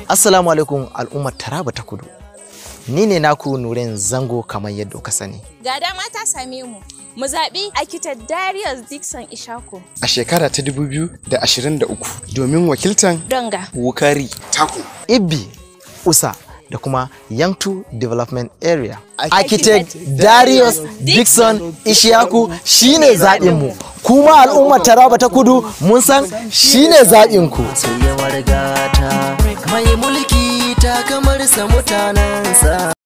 Assalamu alaikum al'ummar Taraba ta Kudu. Ni ne naku Nuren Zango kamar yadda ka sani. Ga dama ta same mu. Mu zaɓi Akitar Darius Dixon Ishako. A shekara ta 2023 domin wakiltan Donga. Wukari, taku. Ibbi, Usa da kuma Yangtu Development Area. Architect Architect Darius Dixon Ishaku shine zaɓinmu. Kuma al'ummar Taraba ta Kudu mun san shine zaɓinku. sai ya wargata mai mulki ta kamar sa mutanensa